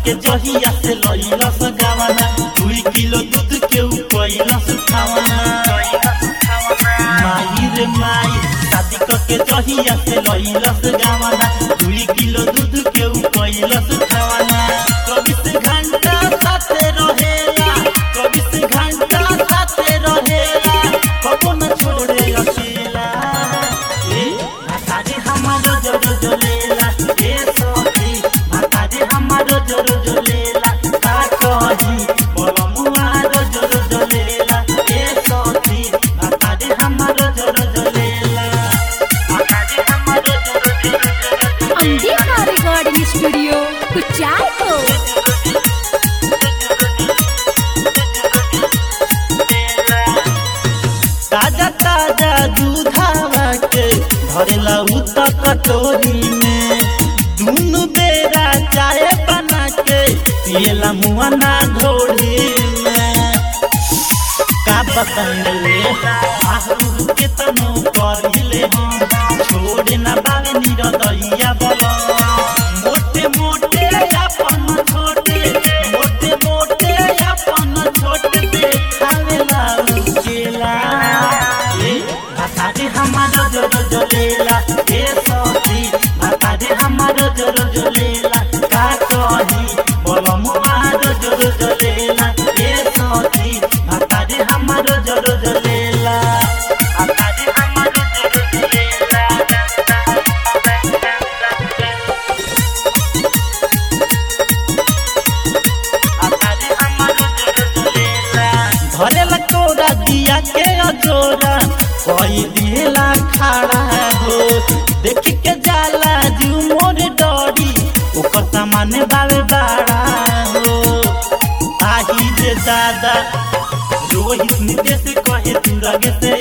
के जहिया से लइलस गावना दुई किलो दूध के उपइलस खावना माई रे माई शादी के जहिया से लइलस गावना दुई किलो दूध के उपइलस खावना चौबीस घंटा साथे रहेला चौबीस घंटा साथे रहेला कबो न छोड़े अकेला ए भातारे हमारो जोरो जोलेला ए सखी भातारे हमारो जोरो जोलेला का कही बलमुआ रो जोरो जोलेला ए सखी भातारे हमारो जोरो जोलेला भातारे हमारो जोरो जोरो जोरो अंबिका रिकॉर्डिंग स्टूडियो कुचायको ताजा ताजा दूधावा के भरेला उ त कटोरी में दुनु बेरा चाय बना के पियला मुआना घोड़ी में का बताइले आहू के तनु करिले हम छोड़े ना बावे निरदैया बला मोटे मोटे अपन छोटे मोटे मोटे अपन छोटे देखावेला उकेला ए भातारे हमारो जोरो जोलेला ए सखी भातारे हमारो जोरो जोलेला का कही बलमुआ रो जोरो जोलेला ए सखी भातारे हमारो जोरो जोलेला भातारे हमारो जोरो जोलेला भरेला तोरा दिया के अजोरा कोई दिला खड़ा हो देख के जाला जू मोर डरी ओकर सामान बावे बाड़ा हो आही रे दादा रोहित नितेश कहे तू रगे से